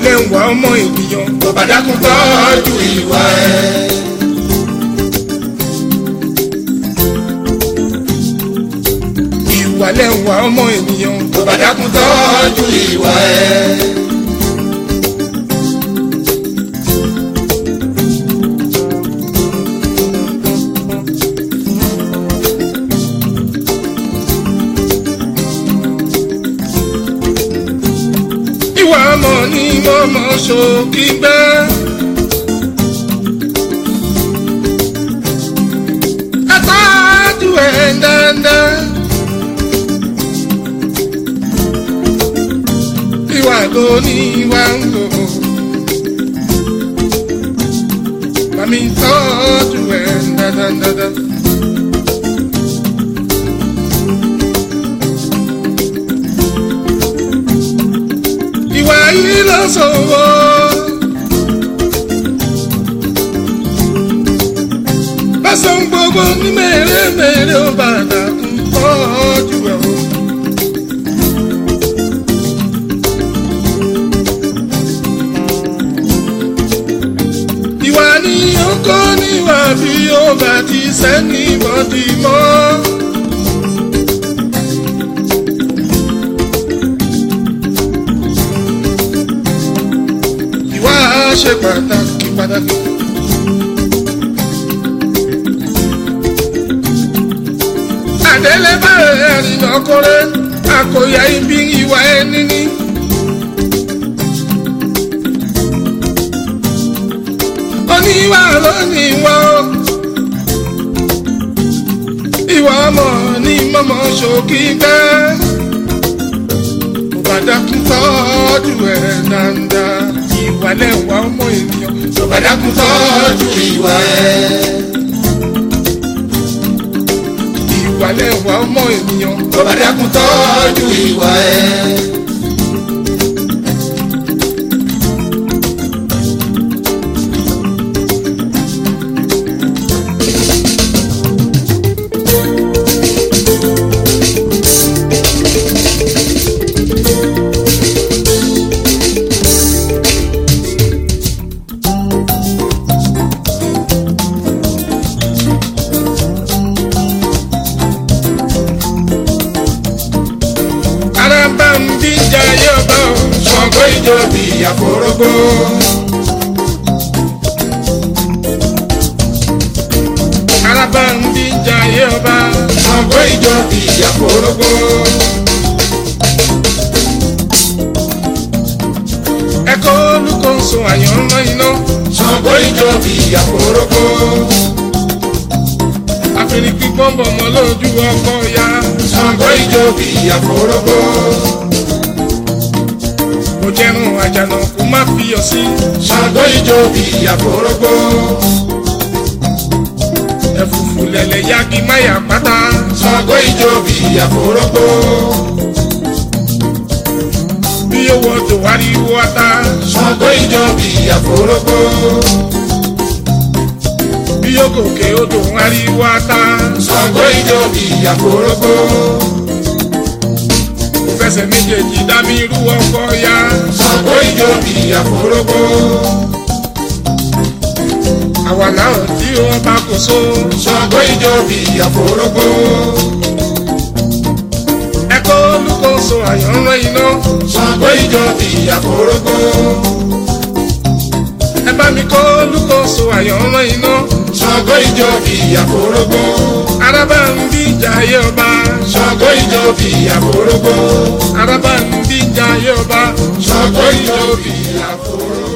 lẹ́wà ọmọ ènìyàn tó bá dákun tọ́jú ìwà ẹ̀. ìwà lẹ́wà ọmọ ènìyàn tó bá dákun tọ́jú ìwà ẹ̀. ìwà ọmọ ni mo mọ̀ ṣòkì gbẹ́. Atájú ẹ̀ dandan. Ìwà ló ní ìwà ń lò. Màmí tọ́jú ẹ̀ dandan dandan. ìwà yìí ló sọ̀wọ́. Bẹ́sẹ̀ ń gbogbo ní mèremère ó bàdà ń tọ́jú ẹ̀ o. Ìwà ni ó kọ́ níwà bí ó bá ti sẹ́ni bọ́dì mọ́. ìwà ṣe pàtàkì pàtàkì. àdélé báyìí ẹ̀rìn ọkùnrin àkòyà ibi ìwà ẹni ní. oníwà lónìí wá o. ìwà ọmọ ní mọ́mọ́ ṣòkì bẹ́ẹ̀. Bàdàkùn tọ́jú ẹ̀ dáadáa. Ìwà lẹ́wà ọmọ ènìyàn. tó bá dákun tọ́jú ìwà ẹ̀. Ìwà lẹ́wà ọmọ ènìyàn. tó bá dákun tọ́jú ìwà ẹ̀. Araba ń bí jayé ọba o. Ṣàngó ìjọ bí àforógbó. Araba ń bí jayé ọba. Ṣàngó ìjọ bí àforógbó. Ẹ̀kọ́ olùkóso àyànmọ́ iná. Ṣàngó ìjọ bí àforógbó. Àfẹnì pípọ́n bọ̀ mọ́ lójú ọkọ̀ ya. Ṣàngó ìjọ bí àforógbó. Mo jẹun àjànà kó má fi yọ sí. Ṣàngó ìjọ bí àforógbó. Ẹ̀fùfù lẹ̀lẹ̀ yagi máyà pátá. Ṣàngó ìjọ bí àforógbó. Bí owó tó wá rí wọ́ ta. Ṣàngó ìjọ bí àforógbó. Bí yóò gòkè odò wá rí wọ́ ta. Ṣàngó ìjọ bí àforógbó. Mo fẹsẹ̀ méjèèjì dá mi rú ọkọ̀ ya. Ṣàngó ìjọ bí àforógbó. Àwa náà tí wọ́n bá kó so. Ṣàngó ìjọ bí àforógbó. Ẹ̀kọ́ olùkóso àyànmọ́ iná. Ṣàngó ìjọ bí àforógbó. Ẹ bá mi kọ́ olùkóso àyànmọ́ iná. Ṣàngó ìjọ bí àforógbó. Araba ń bí jayé ọba. Ṣàngó ìjọ bí àforógbó. Araba ń bí jayé ọba. Ṣàngó ìjọ bí àforógbó.